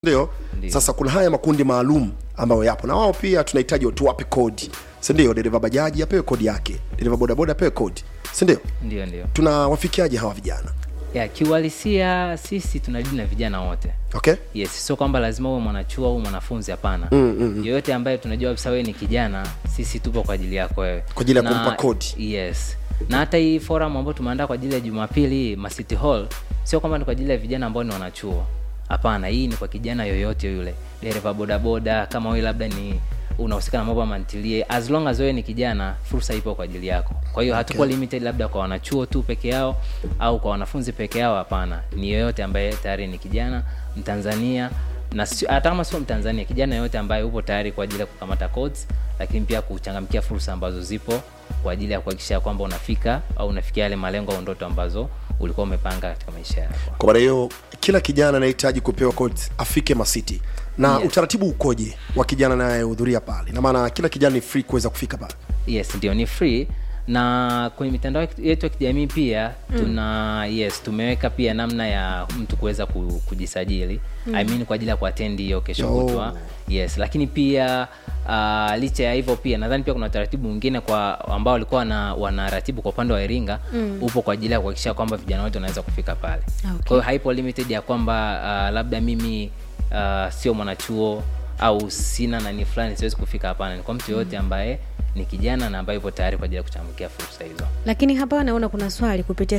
ndio Ndio. sasa kuna haya makundi maalum ambayo yapo na wao pia tunahitaji tuwape kodi sindio dereva bajaji apewe kodi yake dereva bodaboda apewe kodi sindio ndio ndio tunawafikiaje hawa vijana ya kiuhalisia sisi tunadili na vijana wote okay yes sio kwamba lazima uwe mwanachuo au mwanafunzi hapana Mm, mm, mm. yoyote ambaye tunajua kabisa wewe ni kijana sisi tupo kwa ajili yako wewe Kwa ajili ya Na- kumpa kodi. yes na hata hii forum ambayo tumeandaa kwa ajili ya jumapili hii ma city hall sio kwamba ni kwa ajili ya vijana ambao ni wanachuo hapana hii ni kwa kijana yoyote yule dereva bodaboda kama wewe labda ni unahusika na mambo ya mantilie as long as wewe ni kijana fursa ipo kwa ajili yako kwa hiyo hatukuwa limited labda kwa wanachuo tu peke yao au kwa wanafunzi peke yao hapana ni yoyote ambaye tayari ni kijana mtanzania na si- hata kama sio mtanzania kijana yoyote ambaye upo tayari kwa ajili ya kukamata codes lakini pia kuchangamkia fursa ambazo zipo kwa ajili ya kuhakikisha kwamba unafika au unafikia yale malengo au ndoto ambazo ulikuwa umepanga katika maisha yako kwa maana hiyo kila kijana anahitaji kupewa kodi afike masiti na Yes. utaratibu ukoje wa kijana anayehudhuria pale na maana kila kijana ni free kuweza kufika pale yes ndio ni free na kwenye mitandao yetu ya kijamii pia tuna yes tumeweka pia namna ya mtu kuweza ku- kujisajili mm. I mean kwa ajili ya kuatendi hiyo kesho Oh. kutwa yes lakini pia uh, licha ya hivyo pia nadhani pia kuna utaratibu mwingine kwa ambao walikuwa wana, wanaratibu kwa upande wa iringa mm. upo kwa ajili ya kuhakikisha kwamba vijana wote wanaweza kufika pale Okay. kwa hiyo haipo limited ya kwamba uh, labda mimi uh, sio mwanachuo au sina nani fulani siwezi kufika hapana ni kwa mtu yoyote ambaye ni kijana na ambaye yupo tayari kwa ajili ya kuchangamkia fursa hizo lakini hapa naona kuna swali kupitia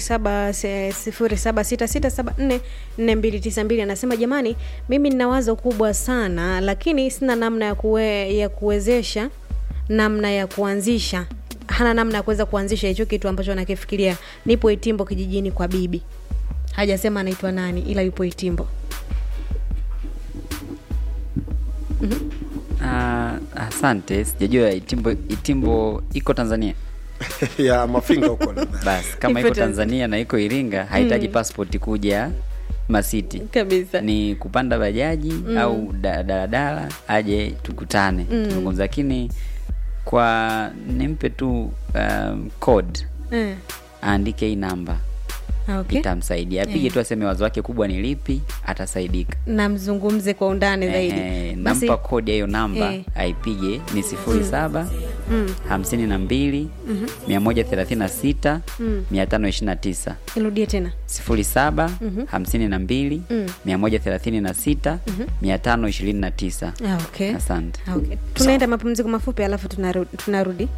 0766744292 anasema jamani mimi nina wazo kubwa sana lakini sina namna ya, kuwe, ya kuwezesha namna ya kuanzisha hana namna ya kuweza kuanzisha hicho kitu ambacho anakifikiria nipo itimbo kijijini kwa bibi hajasema anaitwa nani ila yupo itimbo Ah, asante sijajua itimbo itimbo iko tanzania ya mafinga huko nadhani. basi kama Ipo iko Tanzania. tanzania na iko iringa hahitaji passport kuja masiti kabisa ni kupanda bajaji mm. au da- daladala aje tukutane mm. tuzungumza lakini kwa nimpe tu um, code eh, aandike hii namba okay. itamsaidia apige tu aseme wazo wake kubwa ni lipi atasaidika na mzungumze kwa undani zaidi Eh, Basi- nampa kodi ya hiyo namba Eh. aipige ni sifuri saba mm, hamsini na mbili mia moja thelathini na sita Mm. mia tano ishirini na tisa irudie tena sifuri saba hamsini na mbili Mm. mia moja thelathini na sita mia tano ishirini na tisa ah, okay. asante Ah, okay. tunaenda mapumziko mafupi alafu tunarudi, tunarudi.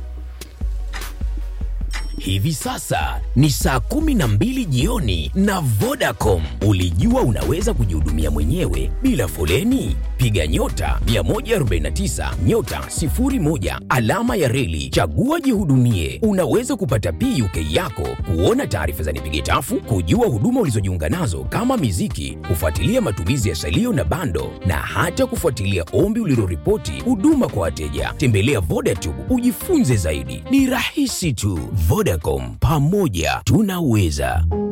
Hivi sasa ni saa kumi na mbili jioni na Vodacom. Ulijua unaweza kujihudumia mwenyewe bila foleni? Piga nyota 149 nyota 01 alama ya reli, chagua jihudumie. Unaweza kupata PUK yako, kuona taarifa za nipige tafu, kujua huduma ulizojiunga nazo kama miziki, kufuatilia matumizi ya salio na bando, na hata kufuatilia ombi uliloripoti huduma kwa wateja. Tembelea Vodacom ujifunze zaidi, ni rahisi tu. Vodacom, pamoja tunaweza.